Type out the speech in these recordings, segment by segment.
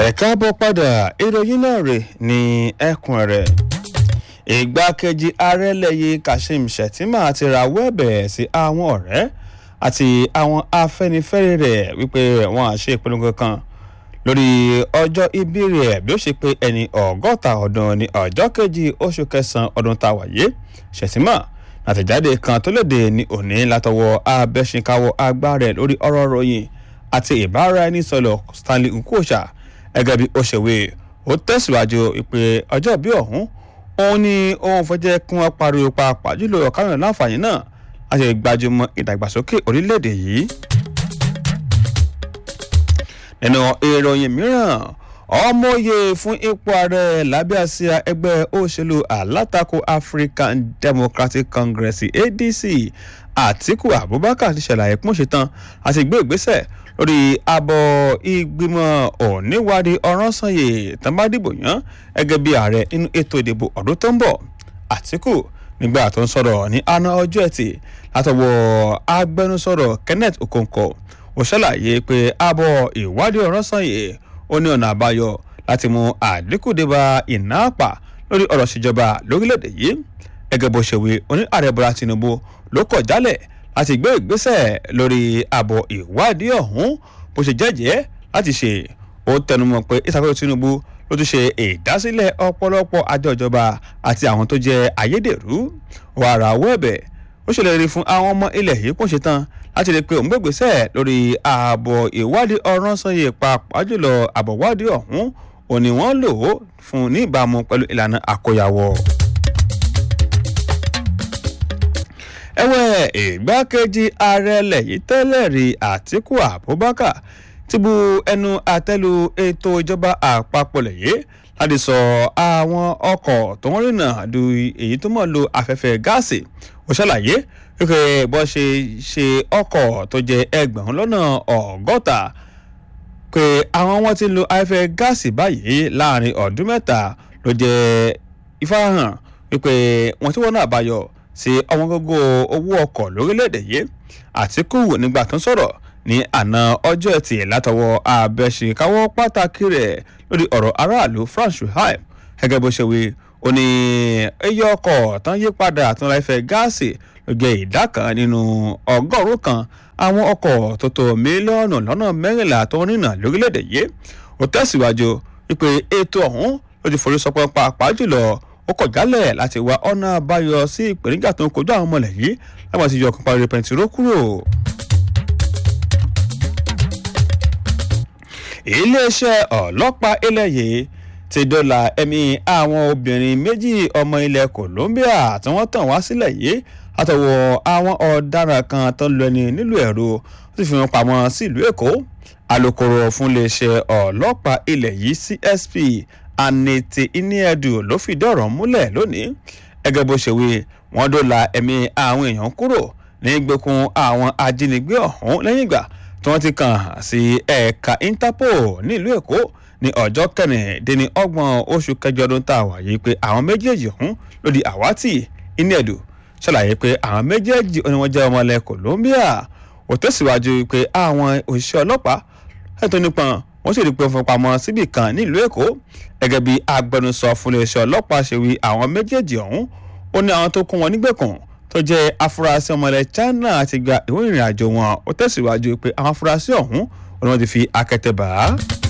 ẹ káàbọ̀ padà ìròyìn náà rè ní ẹkùn rẹ̀ ìgbákejì ààrẹ lẹ́yìn kashim shettima ti rawọ́ ẹ̀bẹ̀ sí àwọn ọ̀rẹ́ àti àwọn afẹ́nifẹ́re rẹ̀ wípé wọ́n á ṣe ìpolongo kan lórí ọjọ́ ìbí rẹ̀ bí ó ṣe pé ẹni ọgọ́ta ọdún ní ọjọ́ kejì oṣù kẹsàn-án ọdún tá a wáyé shettima àtẹ̀jáde kan tó léde ní òní látọwọ́ abẹ́sìnkáwọ́ agbá rẹ̀ lórí ọ̀rọ̀ ròyìn àti ìbáraẹnisọ̀rọ̀ stanley nkosha gẹ́gẹ́ bí ó ṣe wé ó tẹ̀síwájú pé ọjọ́ bí ọ̀hún òun ni òun fẹ́ jẹ́ kí wọ́n pariwo pàápàá jùlọ ọ̀kárùn-ún láǹfààní náà láti gbajúmọ̀ ìdàgbàsókè orílẹ̀-èdè yìí. nínú ìròyìn mìíràn ọmọye fún ipò ààrẹ lábẹ́ àsíá ẹgbẹ́ òṣèlú alátakò african democratic congress adc àtiku abubakar ti ṣàlàyé pọ́n ṣetán àti gbé ìgbésẹ̀ lórí abọ́ ìgbìmọ̀ oníwádìí ọ̀ránṣanyè tàbádìbò yàn gẹ́gẹ́ bí ààrẹ nínú ètò ìdìbò ọdún tó ń bọ̀ àtìkù nígbà tó ń sọ̀rọ̀ ní àná ọjọ́ ẹtì látọwọ́ agbẹnusọ̀rọ̀ kenneth okonkwo ó ṣàlàyé pé abọ́ ìwádìí ọ̀ránṣanyè ó ní ọ̀nà àbáyọ láti mú àdínkù débà iná àpà lórí ọ̀rọ̀ ìṣèjọba lórílẹ̀‐èdè yìí gẹ́gẹ́ bó ṣe wí oní ààrẹ bọ́lá tinubu ló kọ̀ jálẹ̀ láti gbé ìgbésẹ̀ lórí àbọ̀ ìwádìí ọ̀hún bó ṣe jẹ́jẹ́ láti ṣe ó tẹnumọ́ pé ìṣàkóso tinubu ló tún ṣe ìdásílẹ̀ ọ̀pọ̀lọpọ̀ àjọ ìjọba àti àwọn tó jẹ́ ayédèrú wàrà owó ẹ̀bẹ̀ ó ṣèlérí fún àwọn ọmọ ilẹ̀ yìí kò ṣetán láti rí i pé òun gbégbèsè lórí ààbọ̀ ìwádìí ọ̀ràn sanye pàápàá jùlọ àbọ̀ ìwádìí ọ̀hún òní wọ́n lò ó fún ní ìbámu pẹ̀lú ìlànà àkóyawọ̀. ẹ̀wẹ̀ ìgbákejì ààrẹ lẹ́yìn tẹ́lẹ̀ rí àtíkù abubakar ti bu ẹnu àtẹ́lu ètò ìjọba àpapọ̀ lẹ́yìn láti sọ àwọn ọkọ̀ tó ń rìnà du èyí tó mọ̀ lo afẹ́fẹ́ gáàsì ó ṣàlàyé wípé bó ṣe ṣe ọkọ̀ tó jẹ́ ẹgbẹ̀rún lọ́nà ọgọ́ta pé àwọn wọn ti lo afẹ́fẹ́ gáàsì báyìí láàrin ọdún mẹ́ta ló jẹ́ ìfarahàn wípé wọ́n ti wọ́n náà báyọ̀ sí ọmọ gógó owó ọkọ̀ lórílẹ̀‐èdè yìí àtìkù nígbà tó ń sọ̀rọ̀ ní àná ọjọ́ ẹtì látọwọ́ abẹ́ṣekáwọ́ pàtàkì rẹ̀ lórí ọ̀rọ̀ aráàlú france shuaib gẹ́gẹ́ bó ṣe wí ó ní iye ọkọ̀ tán yí padà àtúnra ìfẹ́ gáàsì ló jẹ́ ìdá kan nínú ọgọ́rùn-ún kan àwọn ọkọ̀ tó tó mílíọ̀nù lọ́nà mẹ́rìnlá tó ń rìnà lórílẹ̀‐èdè yìí ó tẹ̀síwájú wípé ètò ọ̀hún ló ti forí sọpọ́ pàápàá jùlọ ó kọ̀ jálẹ̀ láti wá ọ̀nà àbáyọ sí ìpèníjà tó ń kojú àwọn ọmọlẹ̀ yìí láwọn ti yọ ọkàn parí pẹ̀ntìró kúrò. iléeṣẹ́ ọlọ́pàá ilẹ̀ yìí ti dọ́là ẹ̀mí àwọn obìnrin méjì ọmọ ilẹ̀ colombia tí wọ́n tàn wá sílẹ̀ yìí látọwọ́ àwọn ọ̀daràn kan tó ń lọ ẹni nílùú ẹ̀rọ ó sì fi wọn pamọ́ sílùú èkó alūkkóró fún iléeṣẹ́ ọlọ́pàá ilẹ̀ yìí csp anete iniedu ló fìdí ọ̀rọ̀ múlẹ̀ lónìí ẹgẹ́ bó ṣe wí wọ́n dọ́là ẹ̀mí àwọn èèyàn kúrò ní gbẹkùn àwọn ajínigbé ọ̀hún lẹ́yìn ìgbà tí wọ́n ti kàn sí ẹ̀ka interpol nílùú èkó ní ọjọ́ kẹrìndínlẹ́ni ọgbọ̀n oṣù kẹjọ ọdún tá a wà yìí pé àwọn méjèèjì ọ̀hún ló di àwátì iniedu ṣàlàyé pé àwọn méjèèjì ni wọ́n jẹ́ ọmọ ilẹ̀ colombia ó tẹ̀síwájú pé àwọn òṣìṣẹ́ ọlọ́pàá ẹ̀tọ́ nípọn wọ́n sì rí i pé wọ́n pamọ́ síbì kan nílùú èkó gẹ́gẹ́ bí agbẹnusọ fún iléeṣẹ́ ọlọ́pàá ṣe wí àwọn méjèèjì ọ̀hún ó ní àwọn tó kún wọn nígbèkùn tó jẹ́ afurasí ọmọ ilẹ̀ china ti gba ìwé ìrìn àjò wọn ó tẹ̀síwájú pé àwọn afurasí ọ̀hún ni wọ́n ti fi akẹ́tẹ̀ bá a.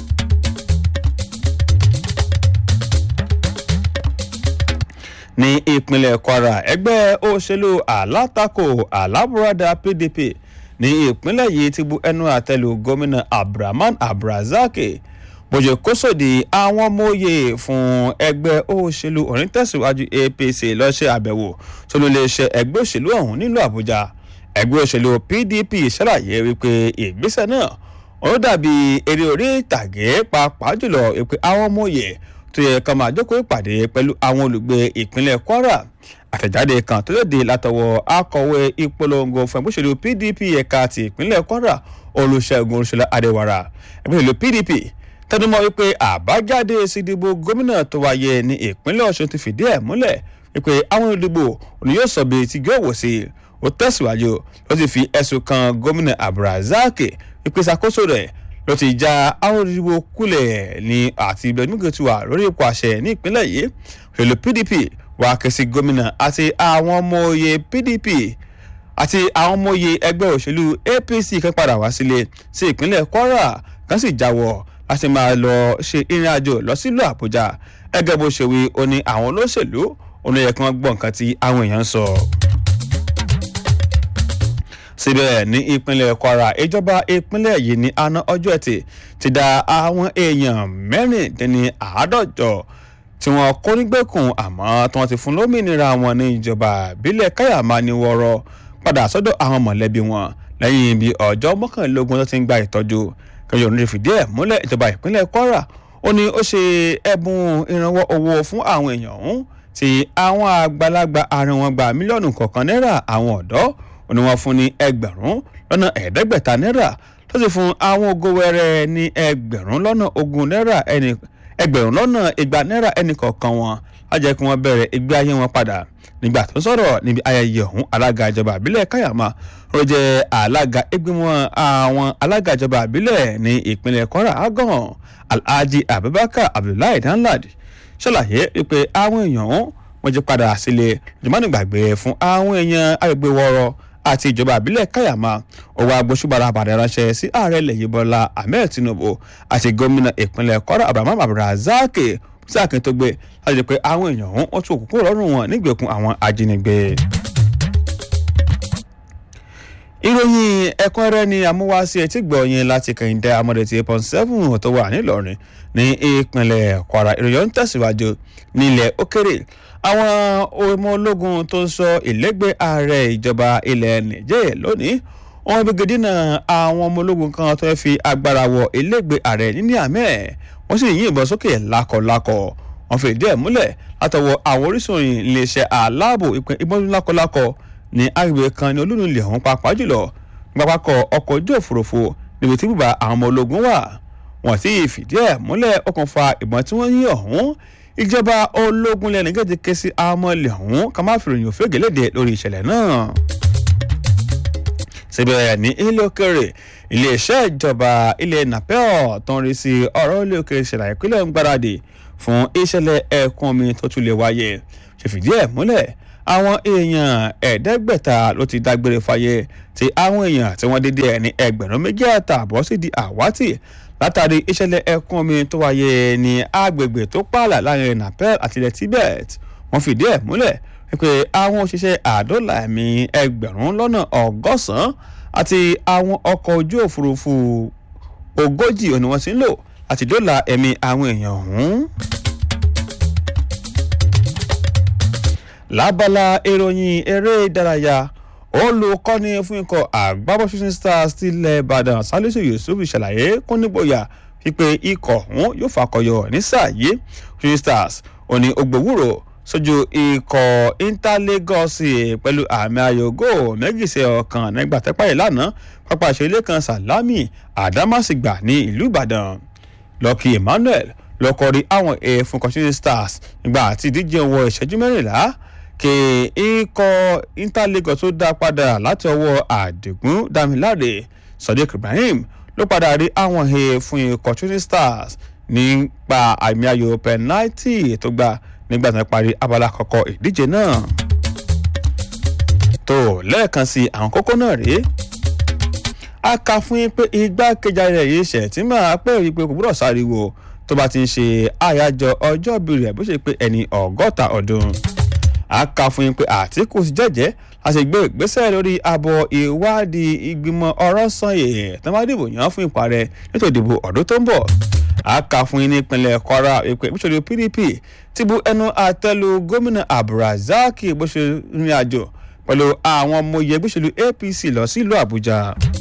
ní ìpínlẹ̀ kwara ẹgbẹ́ òṣèlú alátakò alábùradà pdp ní ìpínlẹ̀ yìí ti bu ẹnu àtẹ́lù gómìnà abdulrahman abdulrasaq bójú kó sòdì àwọn ọmọye fún ẹgbẹ́ òṣèlú onítẹ̀síwájú apc lọ́sẹ̀ àbẹ̀wò sínú iléeṣẹ́ ẹgbẹ́ òṣèlú ọ̀hún nílùú àbújá ẹgbẹ́ òṣèlú pdp ṣàlàyé wípé ìgbésẹ̀ náà ó dàbí eré orí ìtàgé pàápàá jùlọ pé àwọn ọmọye tó yẹ ká máa jókòó ìpàdé pẹ̀lú àwọn olùgbé ìpínlẹ̀ kwara àtẹ̀jáde kan tó léde látọwọ́ akọ̀wé ìpolongo fún ẹgbẹ́ òṣèlú pdp ẹ̀ka ti ìpínlẹ̀ kwara olùṣègùn olùṣèlú adéwàrà ẹgbẹ́ òṣèlú pdp tẹnumọ́ wípé àbájáde ìsìdìbò gómìnà tó wáyé ní ìpínlẹ̀ ọ̀ṣun ti fìdí ẹ̀ múlẹ̀ wípé àwọn olùdìbò òní yóò sọ bí ti yóò wò sí i ó tẹ̀síwájú ó sì fi ẹ̀sùn kan gómìnà abdulrasaq wípé ìṣàkóso rẹ̀ ló ti já àwọn olùdìbò kulẹ̀ ní àti ìbẹ̀nùgẹ̀tù wà lórí ipò àṣẹ ní ìpínlẹ̀ yìí òṣèlú pdp wà ké sí gómìnà àti àwọn ọmọ oyè pdp àti àwọn ọmọ oyè ẹgbẹ́ òṣèlú apc kan padà wá sílé sí ìpínlẹ̀ kwara kan sì jáwọ́ láti máa lọ ṣe ìrìn àjò lọ sílùú àbújá ẹgẹ́ bó ṣe wí ó ní àwọn olóṣèlú òun yẹ kí wọ́n gbọ́ nǹkan tí àwọn èèyàn ń sọ. síbẹ̀ ní ìpínlẹ̀ kwara ìjọba ìpínlẹ̀ yìí ní àná ọjọ́ ẹtì ti da àwọn èèyàn mẹ́rìndínní àádọ́jọ tí wọ́n kó nígbèkùn àmọ́ tí wọ́n ti fún lómìnira wọn ní ìjọba ìbílẹ̀ káyàmá ní wọ́ọ́rọ́ padà sọ́dọ̀ àwọn mọ̀lẹ́bí wọn lẹ́yìn bí ọjọ́ mọ́kànlélógún tó ti ń gba ìtọ́jú kẹjọ ní fìdí ẹ̀ múlẹ̀ ìjọba ìpínlẹ̀ kwara ó ní ó ṣe ẹ̀bùn ìrànwọ́ owó fún àwọn èèyàn ọ̀hún tí àwọn àgbàlagbà àárín wọn gba mílíọ̀nù kọ̀ọ̀kan náírà àwọn ọ̀dọ́ ó ní wọ́n fún ní ẹgbẹ̀rún lọ́nà ẹ̀ẹ́dẹ́gbẹ̀ta náírà tó sì fún àwọn ògo wẹrẹ ní ẹgbẹ̀rún lọ́nà ogún náírà ẹni ẹgbẹ̀rún lọ́nà igba náírà ẹnì kọ̀ọ̀kan wọn á jẹ́ kí wọ́n bẹ̀rẹ̀ ìgbé ayé wọn padà nígbà tó sọ̀rọ̀ níbi ayẹyẹ ọ̀hún alága ìjọba àbílẹ̀ káyàmá ó jẹ́ alága ìgbìmọ̀ àwọn alága ìjọba àbílẹ̀ ní ìpínlẹ̀ kwara agan alhaji abubakar abdullahi danlad ṣàlàyé pé àwọn èèyàn wọn jẹ́ padà sílé ìjọmọ́nìgbàgbé fún àwọn èèyàn agbègbè wọ́rọ́ àti ìjọba àbílẹ̀ káyàmá òwò agbóṣùbàrà àbàdà ránṣẹ́ sí ààrẹ lẹ́yìn bọ́lá ahmed tinubu àti gómìnà ìpínlẹ̀ kwara abraham abdulrasaq sí àkíntọ́gbé láti jẹ́ pé àwọn èèyàn ọ̀hún wọ́n tún òkùnkùn rọrùn wọn nígbèkùn àwọn ajínigbé. ìròyìn ẹ̀kúnrẹ́rẹ́ ni amúwáṣí etí gbọ̀nyìn láti kẹ́hìndé amọ̀dẹ̀tì eight point seven tó wà nílọrin ní ìpínlẹ̀ kwara ìròyìn ń tẹ̀síwájú nílẹ̀ òkèrè àwọn ọmọ ológun tó ń sọ ìlẹ́gbẹ̀ẹ́ ààrẹ ìjọba ilẹ̀ niger lónìí wọn gbẹgẹ dínà àwọn ọmọ ológun kan tó fi agbára wọ ìlẹ́gbẹ̀ẹ́ ààrẹ ní àmẹ́ wọ́n sì yìnbọn sókè lákọ̀lákọ̀ wọ́n fi ìdí ẹ̀ múlẹ̀ látọwọ́ àwọn orísun iléeṣẹ́ aláàbò ìbọn lákọ̀lákọ̀ ní agbègbè kan ní olúnu ilẹ̀ ọ̀hún pàápàá jùlọ pápákọ̀ ọkọ̀ ojú òfurufú níbi tí bùbá àwọn ọmọ ológun wà wọ́n sì fìdí ẹ̀ múlẹ̀ okùnfà ìbọn tí wọ́n yín ọ̀hún ìjọba ológun lẹ́nu gẹ́gẹ́ ké sí àwọn ọmọ ilẹ̀ ọ̀hún ká má fi ròyìn òfégè léde lórí ìṣẹ̀lẹ̀ náà síbẹ̀ ní ilé òkèrè iléeṣẹ́ ìjọba ilẹ̀ napel tó ń rí sí ọ̀rọ̀ ilé òkèrè ṣẹlẹ̀ ìpínlẹ̀ ń gbáradì fún ìṣẹ̀lẹ̀ ẹ̀kún omi tó tún lè wáyé ṣe fìdí ẹ̀ múlẹ̀ àwọn èèyàn ẹ̀ẹ́dẹ́gbẹ̀ta ló ti dágbére fáyé tí àwọn èèyàn tí wọ́n dédé ẹ̀ ní ẹgbẹ̀rún méjì àtààbọ̀ sì di àwátì látàrí ìṣẹ̀lẹ̀ ẹ̀kún omi tó wáyé ní agbègbè tó pààlà láàrin napel àti ilẹ̀ tibet wọ́n fìdí ẹ̀ múlẹ̀ pé àwọn òṣìṣẹ́ àdọ́là ẹ̀mí ẹgbẹ̀rún lọ́nà ọgọ́sàn-án àti àwọn ọkọ̀ ojú òfurufú ogójì ni wọ́n ti ń lò àti dọ́là ẹ̀mí àwọn èèyàn ọ̀hún. lábala ìròyìn eré ìdárayá olùkọ́ni fún ikọ̀ àgbábọ̀ shooting stars tilẹ̀ ìbàdàn salisu yusuf ṣàlàyé kún nígboyà wípé ikọ̀ ọ̀hún yóò fàkọyọ ní sáà yìí shooting stars òní ògbówúrò sójú ikọ̀ inter lagos pẹ̀lú àmì ayò góò méjì sí ọ̀kan nígbà tẹ́pá ìlànà pápá ìṣeré kan salami adamasingba ní ìlú ìbàdàn lucky emmanuel lọ́kọ̀rí àwọn èèfún kọ́sílẹ̀ stars nígbà àti ìdíje wọ ìṣẹ́jú mẹ́rìnlá kí ikọ̀ inter lagos tó dá padà láti ọwọ́ àdìgún damilare sadiq ibrahim ló padà rí àwọn èèfún ikọ̀ shooting stars nípa àmì ayò penalty tó gbà nígbà tí wọ́n parí abala àkọ́kọ́ ìdíje náà. tó lẹ́ẹ̀kan sí àwọn kókó náà rèé a kà fún yín pé igbákejì rẹ̀ yìí ṣẹ̀ tí máa pẹ́ rí i pé kò gbọ́dọ̀ sáriwo tó bá ti ń ṣe àyájọ́ ọjọ́ ìbí rẹ̀ bó ṣe pé ẹni ọgọ́ta ọdún. a kà fún yín pé àtìkù sì jẹ́jẹ́ a sì gbé ìgbésẹ̀ lórí àbọ̀ ìwádìí ìgbìmọ̀ ọ̀rọ̀ sanyè tó máa dìbò yàn fún ìparẹ́ nítorí ìdìbò ọdún tó ń bọ̀ a kà fún yín ní ìpínlẹ̀ kwara ìpè ìbúṣọ̀lù pdp ti bu ẹnu àtẹ́lu gómìnà abdulrasaq bó ṣe rìn àjò pẹ̀lú àwọn ọmọ oyè ìbúṣọ̀lù apc lọ sílùú àbújá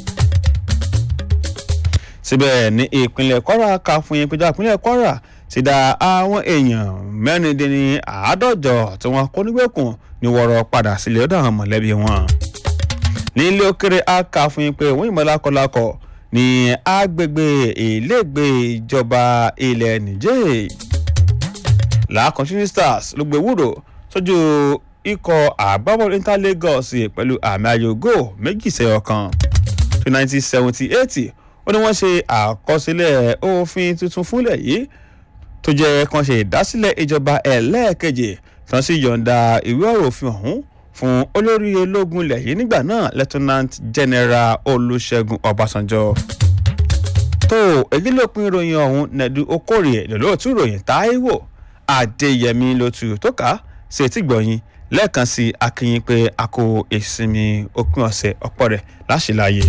síbẹ̀ ní ìpínlẹ̀ kwara kà fún yín péjọ ìpínlẹ̀ kwara ti da àwọn èèyàn mẹ́rìndínní àádọ́jọ tí wọ́n kó nígbèkùn ní wọ́rọ̀ padà sílé ọ̀dọ̀ àwọn mọ̀lẹ́bí wọn nílé òkèrè a kà fún yín pé wọ́n yìnbọn lákọlákọ̀ ní agbègbè ìlẹ́gbẹ̀ ìjọba ilẹ̀ niger làákan shooting stars ló gbé wúrò sójú ikọ̀ àgbábọ́ọ̀lù inter lagos pẹ̀lú àmì ayò góò méjì sẹ́yọ kan ní nineteen seventy eight ó ní wọ́n ṣe àkọsílẹ̀ òfin tuntun fúnlẹ̀ yìí tó jẹ́ kan ṣe ìdásílẹ̀ ìjọba ẹlẹ́ẹ̀kejì tán sì yọ̀ǹda ìwé ọ̀rọ̀ òfin ọ̀hún fún olórí ológun ilẹ̀ yìí nígbà náà lieutenant general olùṣègùn ọbásanjọ́ tó èyí ló pin ìròyìn ọ̀hún nẹ̀dú okòrè lọ́lọ́ọ̀tún ìròyìn táíwò adéyẹmí ló tu tó ká sí etí gbọ̀nyìn lẹ́ẹ̀kan sí akínyìn pé a kó ìsinmi òpin ọ̀sẹ̀ ọ̀pọ̀ rẹ̀ láṣìláyé.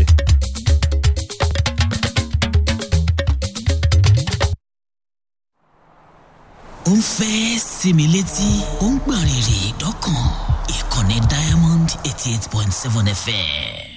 ó ń fẹ́ sinmi létí ó ń gbọ̀n rìrì dọ́kàn ìkànnì diamond eighty eight point seven fm